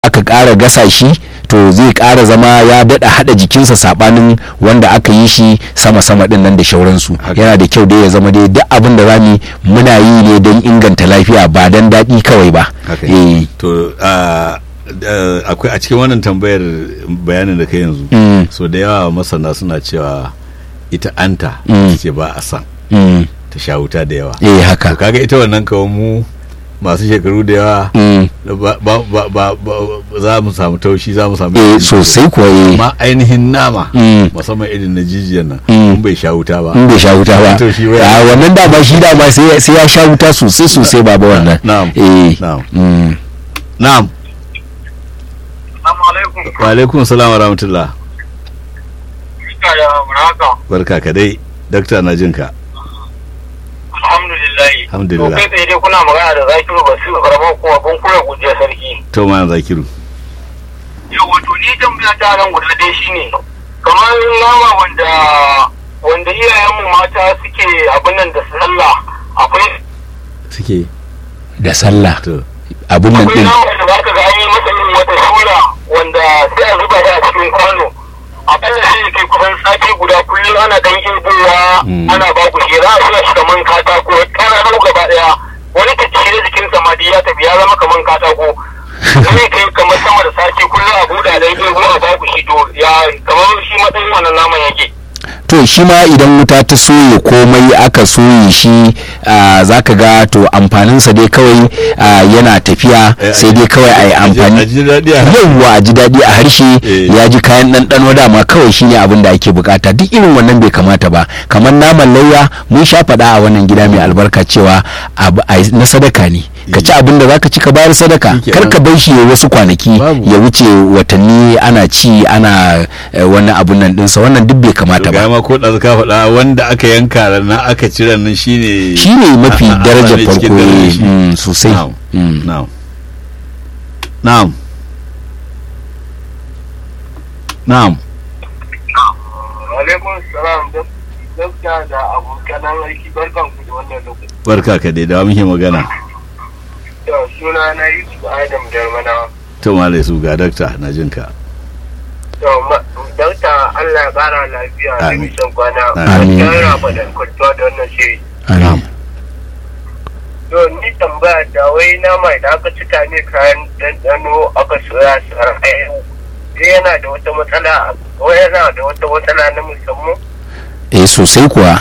aka ƙara gasa shi to zai ƙara zama ya daɗa haɗa jikinsa saɓanin wanda aka yi shi sama-sama ɗin nan da shauransu yana da kyau dai ya zama dai duk abin da zamu muna yi ne don inganta lafiya ba don daɗi kawai ba to akwai a cikin wannan tambayar bayanin da kai yanzu so da yawa masana suna cewa ita anta ce ba a san ta sha wuta da yawa eh haka kaga ita wannan kawai mu masu shekaru da yawa za mu samu taushi za mu samu eh sosai kuwa eh amma ainihin nama musamman irin na jijiyar nan in bai sha wuta ba in bai sha wuta ba a wannan dama shi dama sai ya sha wuta sosai sosai baba wannan na'am eh na'am na'am wa alaikum salam wa rahmatullah barka ka dai dakta na jinka alhamdulillah alhamdulillah to kai tsaye dai kuna magana da zakiru ba su karamar kuma kun kura gujiya sarki to ma zakiru yau wato ni tambaya ta nan guda ɗaya shine kamar nama wanda wanda iyayenmu mata suke abin nan da sallah akwai suke da sallah to abin nan akwai din nama da zaka ga an yi masa irin wata sura wanda sai a zuba shi a cikin kwano akalla sai ya kai kusan sati guda kullum ana dan girbowa ana ba ku shi za a sa shi kaman katako kana nan gaba daya wani ta cire jikinsa ma dai ya tafi ya zama kaman katako zai kai kamar sama da sati kullum a buɗa dan girbo a ba ku shi to ya kamar shi matsayin wannan naman yake to shi ma idan wuta ta soye komai aka soye shi za ka ga to amfaninsa dai kawai ah, yana tafiya Eh, sai dai kawai a yi a amfani ji daɗi a yawwa a ji daɗi a harshe Eh. ya ji kayan ɗanɗano dama kawai shine abin da ake bukata duk irin wannan bai kamata ba kamar naman lauya mun sha faɗa a wannan gida mai albarka cewa abu- a- na sadaka ne ka ci abin da zaka ci ka bayar sadaka Shikenan. kar ka bar shi ya wasu kwanaki Babu. ya wuce watanni ana ci ana eh, wani abun nan ɗinsa wannan duk bai kamata ga ba ma ko da ka faɗa wanda aka yanka ranar aka cire nan shine shine mafi a- a- a- darajar a- cikin farko darajar eh, shi. mm, sosai Na'am. Mm. na'am na'am na'am alaikum salam gaskiya da abokanan aiki barkan ku da wannan lokaci barka ka dai da muke magana da suna na yusuf adam jarmana to malai su ga dakta na jinka to dauta allah ya kara lafiya da Amin. nisan kwana Amin. gaskiya yana faɗin kwantuwa da wannan shiri Amin. to ni tambaya da wai nama da aka cika ne kayan ɗanɗano aka soya su har ayyau yana da wata matsala ko yana da wata matsala na musamman eh sosai kuwa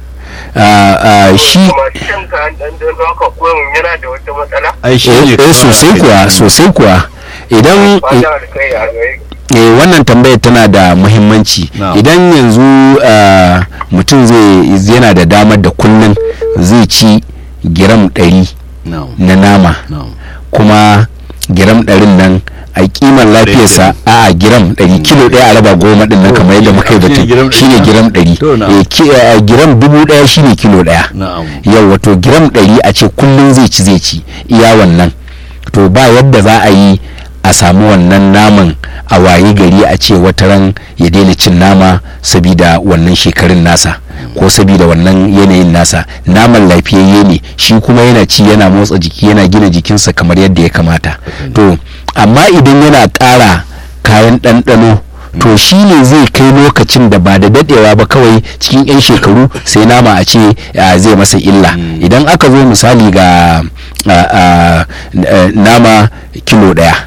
Ah, ah, shi kuma shan kayan ɗanɗano aka koyon yana da wata matsala ai shi eh ne eh, sosai kuwa sosai kuwa idan fata alkai a gare eh, wannan tambayar tana da muhimmanci Na'am. idan yanzu ah, mutum zai yana da damar da kullum zai ci giram ɗari na'am na nama na'am kuma giram ɗarin nan a kimar lafiyarsa a giram ɗari kilo ɗaya a raba goma ɗin nan To, kamar yadda muka yi shine giram batun ɗari shine na? giram ɗari To, na'am. Eh, ki- eh, giram dubu ɗaya shine kilo ɗaya na'am yau wato giram ɗari a ce kullum zai ci zai ci iya wannan to ba yadda za a yi a samu wannan naman a waye gari a ce wata ran ya daina cin nama sabida wannan shekarun nasa ko sabida wannan yanayin nasa naman lafiyayye ne shi kuma yana ci yana motsa jiki yana gina jikinsa kamar yadda ya kamata to amma idan yana ƙara kayan ɗanɗano to shi ne zai kai lokacin da ba da dadewa ba kawai cikin 'yan shekaru sai nama a ce ah, zai masa illa idan aka zo misali ga ah, ah, eh, nama kilo daya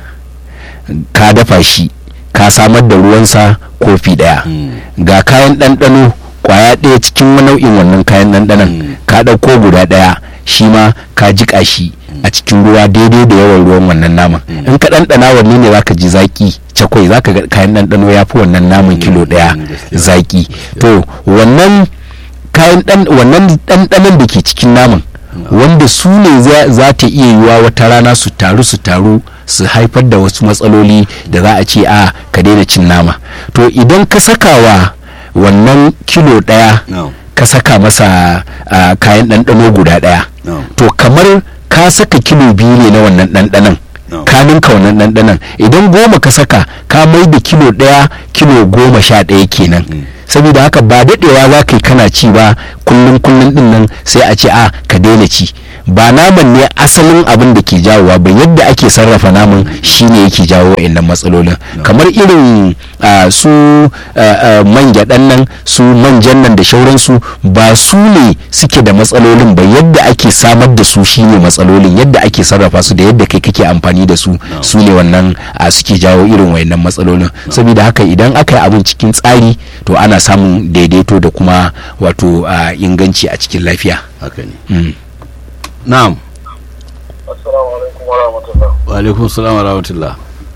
ka dafa shi ka samar da ruwansa kofi daya ga kayan ɗanɗano kwaya ɗaya cikin nau'in wannan kayan ɗanɗanon ka ɗauko guda ɗaya shi ma ka jiƙa shi a cikin ruwa daidai da yawan ruwan wannan naman in ka ɗanɗana wanne ne zaka ji zaki cakwai zaka ga kayan ɗanɗano ya fi wannan naman kilo ɗaya gaskiya. zaki to wannan kayan ɗan wannan ɗanɗanon da ke cikin naman wanda su ne za- za ta iya yiwa wata rana su taru su taru su haifar da wasu matsaloli da za a ce a ka daina cin nama to idan ka sakawa wannan kilo ɗaya na'am ka saka masa ah, kayan ɗanɗano guda ɗaya na'am to kamar ka saka kilo biyu ne na wannan ɗanɗanon No. ka ninka wannan ɗanɗanon idan goma ka saka ka mai da kilo ɗaya kilo goma sha ɗaya kenan saboda haka ba daɗewa za ka yi kana ci ba kullum kullum din nan sai a ce a ka daina ci ba naman ne asalin abin da ke jawowa ba yadda ake sarrafa naman shine yake jawo wa'annan matsalolin kamar irin ah, su ah, ah, man gyaɗan nan su manjan nan da shauransu ba su ne suke da matsalolin ba yadda ake samar da su shine matsalolin yadda ake sarrafa su da yadda kai kake amfani da su su ne wannan ah, suke jawo irin wayannan matsalolin saboda haka idan aka yi abin cikin tsari to ana samun daidaito da kuma wato ah, inganci a cikin lafiya haka ne Mm. na'am assalamu alaikum wa rahmatullah wa alaikum salam wa rahmatullah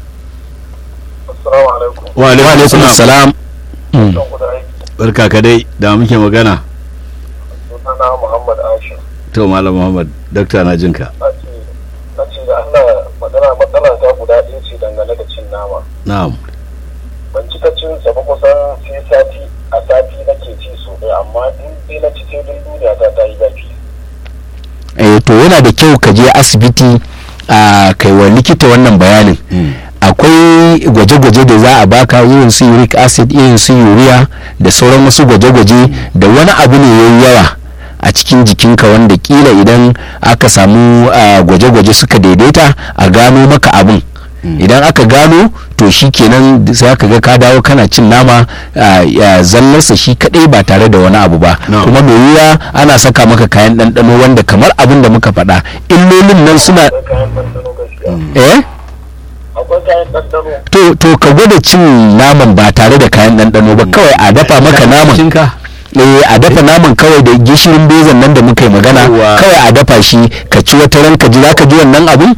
assalamu alaikum wa wa alaikum alaikum salam salam Mm. don ku da aiki barka ka dai da muke magana sunana muhammad ashir to malam muhammad dakta na jinka na ce na ce da allah magana matsala ta guda ɗaya ce dangane da cin nama na'am ban cika cin sa ba kusan sai sati a sati nake ci so ɗaya amma in dai na ci sai dun duniya ta ta yi zafi eh, to yana da kyau ka je asibiti a kai wa likita wannan bayanin Mm. akwai gwaje-gwaje da za a baka irin su uric acid irin su urea da sauran wasu gwaje-gwaje da wani abu ne yayi yawa a cikin jikinka wanda kila idan aka samu ah, gwaje-gwaje suka daidaita a gano maka abin idan aka gano to shi kenan sai aka ga ka dawo kana cin nama ah, ya zallarsa shi kadai ba tare da wani abu ba No. kuma mai wuya ana saka maka kayan ɗanɗano wanda kamar abin da muka faɗa illolin nan suna akwai kayan ɗanɗano gaskiya eh akwai kayan ɗanɗano to to ka gwada cin naman ba tare da kayan ɗanɗano ba kawai a dafa maka naman cinka eh a dafa naman kawai da gishirin bezan nan da muka yi magana Yawwa. kawai a dafa shi ka ci wata ran ka ji zaka ji wannan abun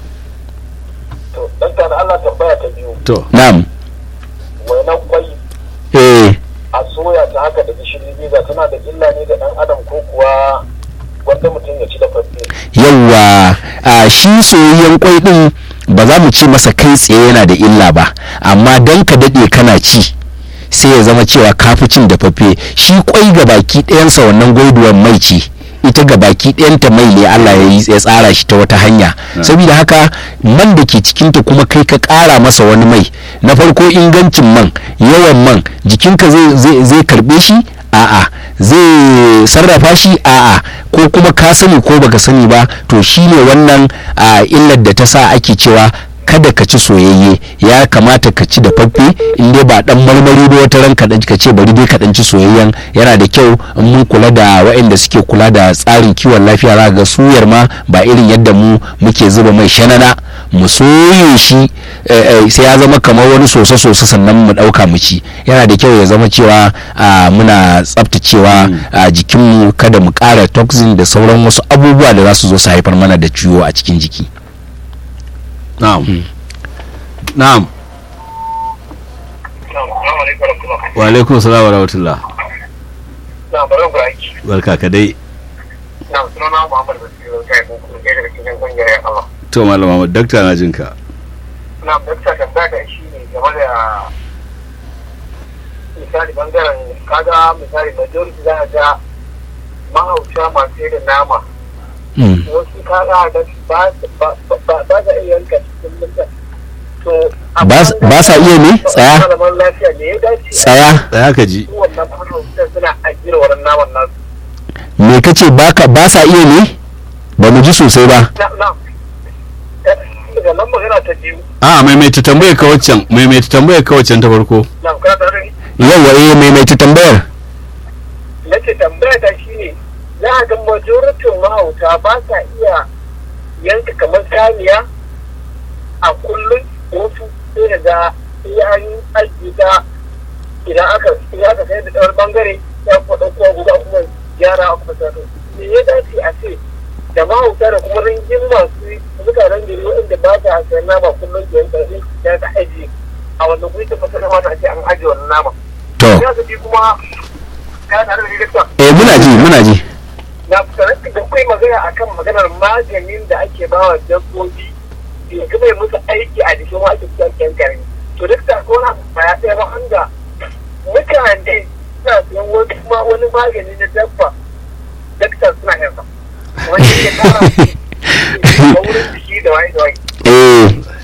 to ɗan da allah tambaya ta biyu to na'am wainan kwai eh a soya ta haka da gishiri biza tana da illa ne ga ɗan adam ko kuwa wanda mutum ya ci da farfe yawwa a shi soyayyen kwai din ba za mu ce masa kai tsaye yana da illa ba amma dan ka daɗe kana ci sai ya zama cewa kafi cin dafaffe shi kwai ga baki ɗayansa wannan gwaiduwar mai ce ita ga baki ɗayanta mai ne Allah ya yi ya tsara shi ta wata hanya saboda haka man da ke cikinta kuma kai ka ƙara masa wani mai na farko ingancin man yawan man jikinka zai zai zai karɓe shi a'a zai sarrafa shi a'a ko kuma ka sani ko baka sani ba to shine wannan a illar da ta sa ake cewa kada ka ci soyayye ya kamata ka ci da faffe in dai ba dan marmari ba wata ran kaɗan ka ce bari dai ka dan ci soyayyen yana da kyau in mun kula da waɗanda suke kula da tsarin kiwon lafiya za ga suyar ma ba irin yadda mu muke zuba mai shanana mu soye shi eh, eh, sai ya zama kamar wani soso soso sannan mu ɗauka mu ci yana da kyau ya zama cewa ah, muna tsaftacewa a jikinmu kada mu ƙara toxin da sauran wasu abubuwa da za su zo su haifar mana da ciwo a cikin jiki na'am na'am wa alaikum salam wa rahmatullah na bari ku aiki barka ka dai na sunana muhammad basiru ta yi kuma ɗaya daga cikin ƙungiyar ya Allah to malam muhammad dakta na jinka na dakta tambaya ta shi ne game da misali bangaren kaga misali majority za a ga mahauta masu irin nama Mm. wasu kaga da ba ba ba ba za iya yanka cikin mutum to Ba s- ba sa iya ne? Tsaya. malaman lafiya ne ya dace tsaya tsaya ka ji su wannan mahautan suna ajiyar wannan naman nasu me kace baka ba sa iya ne ba mu ji sosai ba na na daga nan magana ta biyu a maimaita tambayar ka waccan maimaita tambayar ka waccan ta farko na kana tare yawa eh maimaita tambayar nake tambaya ta shi ne za a ga majoritin mahauta ba sa iya yanka kamar saniya a kullum wasu sai da ga iya an ajiye ta idan aka idan aka sayar da tsawar bangare ya kuma ɗauko guda kuma gyara a kuma sato me ya dace a ce da mahauta da kuma ringin masu mutanen gari waɗanda ba sa sayan nama kullum da yanka sai ya ta ajiye a wannan guri ta fasa kamata a ce an ajiye wannan nama to ya zafi kuma ka tare da director eh muna ji muna ji na sanar da kai magana akan maganar maganin da ake bawa dabbobi ya kuma yi musu aiki a jikin wa ake cikin kyankare to duk da ko na baya ɗaya ba wanda mutane suna siyan wani kuma wani magani na dabba daktar suna yin sa wani ya kara a wurin jiki da waye da waye eh eh haka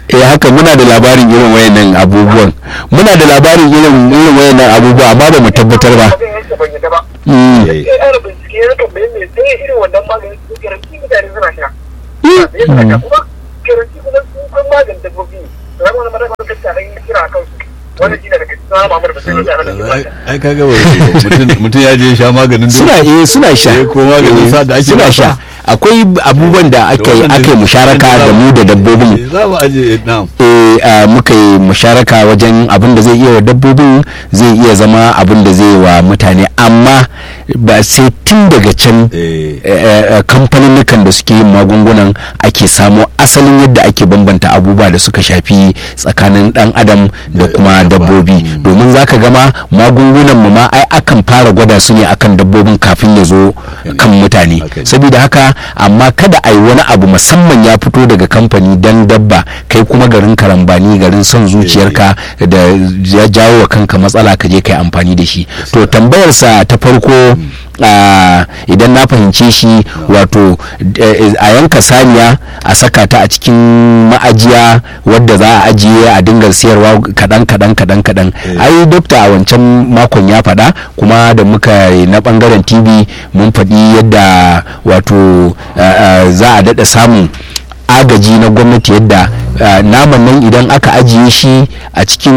haka muna da labarin irin wayannan abubuwan muna da labarin irin irin wayannan abubuwa amma ba mu tabbatar ba Abin yake ban yadda ba. Mm. Eh. Sai ana bincike ya tambaye me sai irin wannan maganin su garanti mutane suna sha. Me suna sha kuma garanti kuma su kan maganin dabbobi. Ran wani mara mara kacce a ɗan kira a kansu. Wannan shi ne daga cikin sama mamar da sai mutane da ke ai ba. ai kaga ba mutum mutum ya je sha maganin duk- suna eh suna sha Eh, ko maganin sa da ake suna ba sha sa. akwai abubuwan da aka yi aka yi musharaka da mu da dabbobin Eh, za mu aje na'am eh, a muka yi musharaka wajen abin da zai iya wa dabbobin zai iya zama abin da zai wa mutane amma ba sai tun daga can eh kamfanin da suke yin magungunan ake samo asalin yadda ake bambanta abubuwa da suka shafi tsakanin dan adam da Da- kuma da dabba. dabbobi Mm. domin zaka gama magungunan mu ma ai akan fara gwada su ne akan dabbobin kafin ya zo ne. kan mutane Haka ne. saboda haka amma kada a yi wani abu musamman ya fito daga kamfani dan dabba kai kuma garin karambani garin son zuciyarka da ya jawo wa kanka matsala ka je kai amfani da shi to tambayarsa ta farko a idan na fahimce shi wato eh, a yanka saniya a saka ta a cikin ma'ajiya wadda za a ajiye a dinga siyarwa kaɗan kaɗan kaɗan kaɗan Eh. ai dokta a wancan makon ya faɗa kuma da muka yi na ɓangaren tv mun faɗi yadda wato eh, eh, za a daɗa samun agaji na gwamnati yadda uh, naman nan idan aka ajiye shi a cikin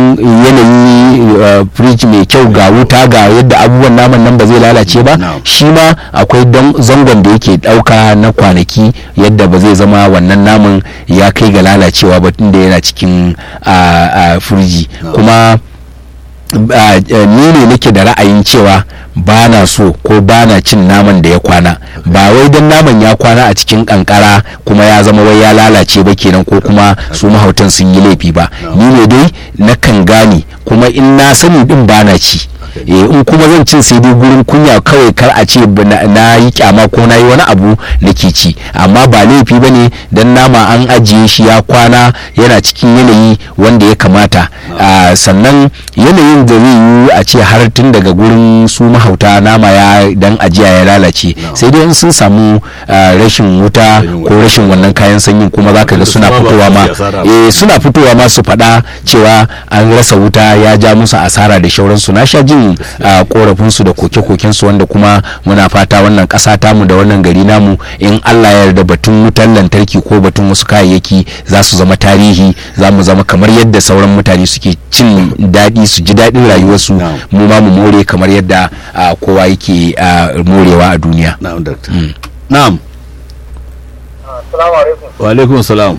yanayi uh, fridge mai kyau ga wuta ga yadda abubuwan naman nan ba zai lalace ba Na'am. shi ma akwai don zangon da yake dauka na kwanaki yadda ba zai zama wannan naman ya kai ga lalacewa ba tunda yana cikin uh, uh, firiji Na'am. kuma uh, uh, ni ne nake da ra'ayin cewa ba na so ko ba na cin naman da ya kwana ba wai don naman ya kwana a cikin kankara kuma ya zama wai ya lalace ba kenan ko kuma su mahautan sun yi laifi ba ni ne dai nakan gane kuma in na sani din ba na ci eh in kuma zan cin sai dai gurin kunya kawai kar a ce ba na- na yi kyama ko na yi wani abu nake ci amma ba laifi ba ne don nama an ajiye shi ya kwana yana cikin yanayi wanda ya kamata Ah, sannan yanayin da zai yi a ce har tun daga gurin su mahauta nama ya dan ajiya ya lalace sai dai in sun samu ah, rashin wuta Rashin ko wuta. rashin wannan kayan sanyin kuma zaka ga Wanda suna su ma ba fitowa su ma yi asara ba. eh suna fitowa ma su faɗa cewa an rasa wuta ya ja musu asara da shauransu na sha jin ah, korafinsu da koke-kokensu wanda kuma muna fata wannan ƙasa tamu da wannan gari namu in Allah ya yarda batun wutar lantarki ko batun wasu kayayyaki za su zama tarihi za mu zama kamar yadda sauran mutane suke cin daɗi su ji daɗin rayuwarsu Na'am. mu ma mu more kamar yadda ah, kowa yake ah, morewa a duniya na'am doctor na'am Assalamu alaikum. wa alaikum salam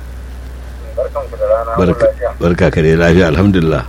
Barkan ku da rana. barka lafiya. barka ka dai lafiya alhamdulillah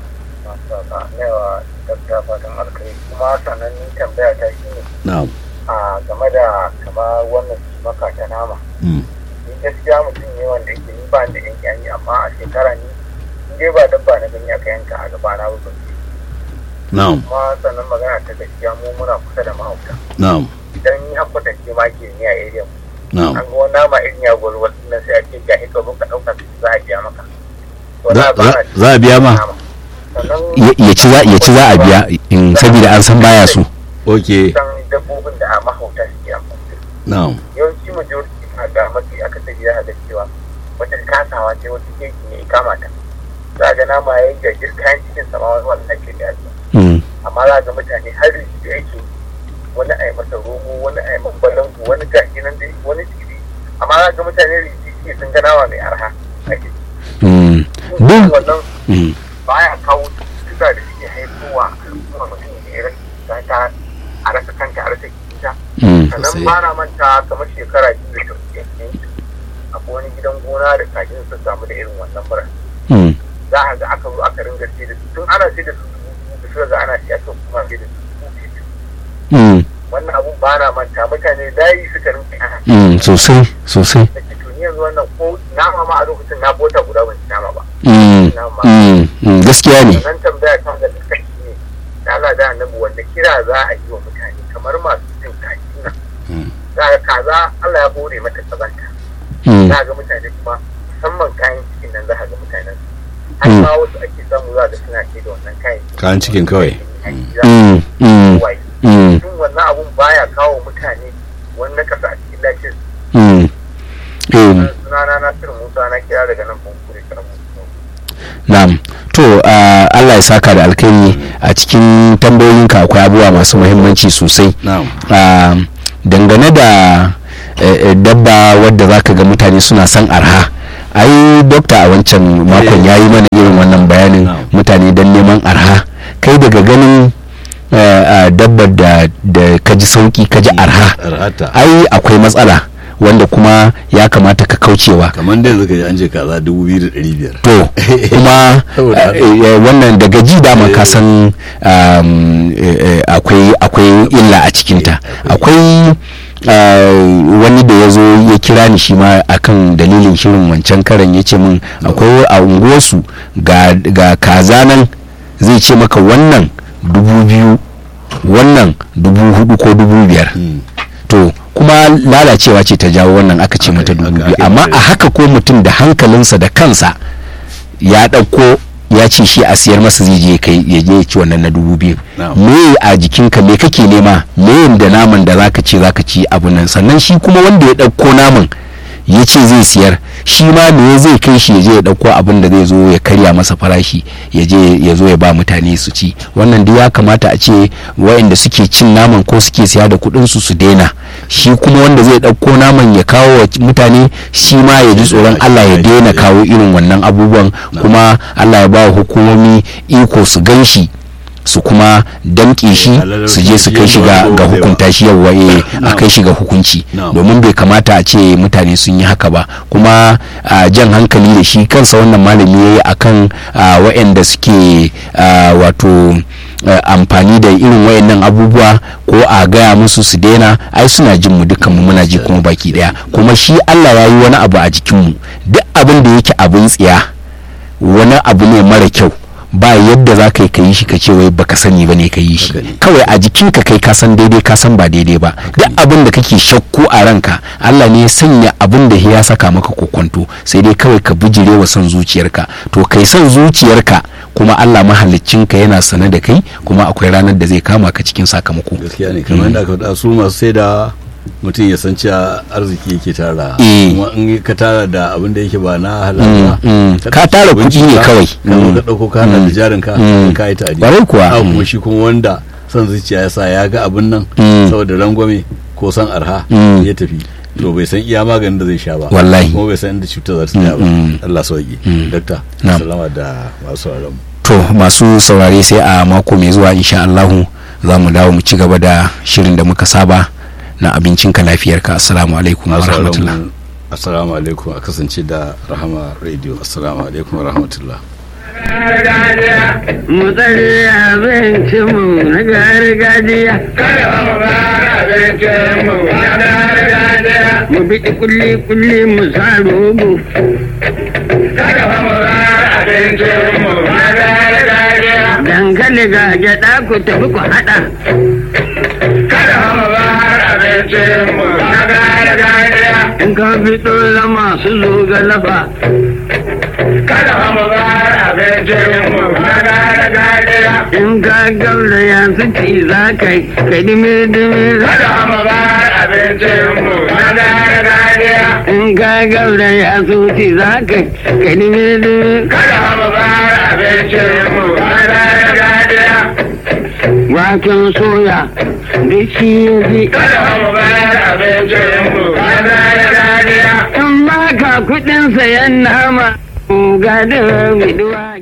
Newa gaskiya fatan alkai kuma sannan ni tambaya ta shi ne na'am a game da kama wannan maka ta nama. Mm. Ni gaskiya mutum ne wanda yake ni ba ni da yanki yanki amma a shekara ni in dai ba dabba na gani aka yanka a gaba na ba na'am kuma sannan magana ta gaskiya mu muna kusa da mahauta. na'am Idan ni an kwatance ma ke ni a area mu. na'am An ga wani nama irin ya gwalwa nan sai a ce ga hika ka ɗauka za a biya maka. To Za- na ba za- na za a biya ma? nama. Sannan ya ya ci za ya ci za a biya in saboda an san baya so okay san dabbobin da a mahauta suke amfani da su. na'am yawanci majority na ga mafi akasari za a ga cewa wata kasawa ce wata keki ne ya kama ta za a ga nama ya yi jajir kayan cikin sama wani wannan ke da yasa Mm. amma za a ga mutane har da yake wani a yi masa romo wani a yi masa balangu wani gashi nan dai wani tsiri amma za a ga mutane rikici sun ga nama mai arha a ke Mm. duk wannan Mm. baya kawo cututtuka da suke haifowa al'umma mutum da ya rasa ta a rasa kanta a rasa kita Mm. sannan Sosai. ba na manta kamar shekara biyu da ta wuce ne akwai wani gidan gona da kajin sun samu da irin wannan mura Mm. za a ga aka zo aka ringa sai da su tun ana sai da su dubu biyu da suka ga ana siya kan kuma sai da su dubu biyu Mm. wannan abun ba na manta mutane layi suka rinka ana Mm. sosai sosai da ke tuni yanzu wannan ko nama ma a lokacin na bota guda ban ci nama ba Mm. Mm. Mm. gaskiya ne sannan tambaya ta ga duka shi ne da Allah da annabi wanda kira za a yi wa mutane kamar masu cin kaji nan Mm. za a ga kaza Allah ya bore mata kazanta Mm. za a ga mutane kuma musamman kayan cikin nan za a ga mutanen har Mm. ma wasu ake samu za a ga suna ce da wannan kayan cikin. kayan cikin kawai Mm. Mm. Wai, Mm. shin wannan abun baya kawo mutane wani na kasa a cikin lafiyar Mm. Mm. sunana na Nasiru Musa na kira daga nan Bunkure Karamu na'am to uh, Allah ya saka da alkhairi a cikin tambayoyinka akwai abubuwa masu muhimmanci sosai na'am uh, dangane da uh, dabba wadda zaka ga mutane suna son arha ai dokta a wancan makon ya yi mana irin wannan bayanin Na'am. mutane don neman arha kai daga ganin uh, uh, dabbar da, da ka ji sauki ka ji arha arhata ai akwai matsala wanda kuma ya kamata ka kaucewa kamar da yanzu ka ji an ce kaza dubu biyu da ɗari biyar to kuma Saboda eh, eh, wannan daga ji dama ka san um, eh, eh, akwai akwai illa a cikinta akwai uh, wani da ya zo ya kira ni shi ma akan dalilin shirin wancan karan ya ce min akwai a unguwarsu ga, ga kaza nan zai ce maka wannan dubu biyu wannan dubu hudu ko dubu biyar Mm. to kuma lalacewa ce ta jawo wannan aka ce mata Aka- dubu aka- biyu aka- amma a haka ko mutum da hankalinsa da kansa ya ɗauko ya ce shi a siyar masa zai je kai ya je ya ci wannan na dubu biyu Na'am. me a jikinka me kake nema me da naman da zaka ce zaka ci abu nan sannan shi kuma wanda ya ɗauko naman ya ce zai siyar shi ma me zai kai shi ya je ya ɗauko abin da zai zo ya karya masa farashi ya je ya zo ya ba mutane su ci wannan duk ya kamata a ce waɗanda suke cin naman ko suke siya da kuɗin su su daina shi kuma wanda zai ɗauko naman ya kawo wa mutane shi ma ya ji tsoron Allah ya daina kawo irin wannan abubuwan kuma Allah ya ba wa hukumomi iko su gan shi su kuma damƙe shi su je su kai shi ga ga hukunta shi yawwa eh a kai shi ga hukunci Na'am. domin bai kamata a ce mutane sun yi haka ba kuma a jan hankali da shi kansa wannan malami ya yi akan a, waɗanda suke a, wato a, amfani da irin wayannan abubuwa ko a gaya musu su daina ai suna jin mu dukkan mu muna ji kuma baki daya kuma shi Allah ya yi wani abu a jikinmu duk abin da yake abin tsiya wani abu ne mara kyau ba yadda za ka yi ka yi shi ka ce wai baka sani ba ne ka yi shi Haka ne. kawai a jikinka kai ka san daidai ka san ba daidai ba duk abin da kake shakku a ranka Allah ne ya sanya abin da ya saka maka kokonto sai dai kawai ka bijire wa son zuciyarka to kai son zuciyarka kuma Allah mahaliccinka yana sane da kai kuma akwai ranar da zai kama ka cikin sakamako gaskiya ne kamar yadda aka faɗa su masu sai da mutum ya san cewa arziki yake tara Eh. kuma in ka tara da abin da yake ba na halal Mm, ba mm. ka Ka ɗauki tara abinci kuɗi ne ka- kawai. ka zo Mm. ka ɗauko ka hada da jarin ka Mm. ka yi tari Ƙwarai kuwa. Haka kuma Mm. shi kuma wanda son zuciya ya sa ya ga abin nan Mm. saboda rangwame ko san arha Mm. ya tafi to bai san iya maganin da zai sha ba Wallahi. kuma bai san inda cutar za ta tsaya ba Mm, mm. Allah sauki Mm. dakta Na'am. salama da masu sauraron mu to masu saurare sai a mako mai zuwa insha Allahu za mu dawo mu ci gaba da shirin da muka saba na abincinka lafiyarka assalamu alaikum wa masu sauraron rahmatullah mu assalamu alaikum a kasance da rahama radio assalamu alaikum wa rahmatullah mu tsare abincinmu na gargajiya. Mu biɗi kulli-kulli mu sa rogo. Dankali ga gyaɗa ku tafi ku haɗa. In ka fito zama su zo ga lafa. In ka gauraya su ci za ka yi, ka dimi-dimi za In ka gauraya su ci za ka yi, ka dimi-dimi Waken soya da shi ya ji. In ba ka kuɗin sayan nama, ga da biduwa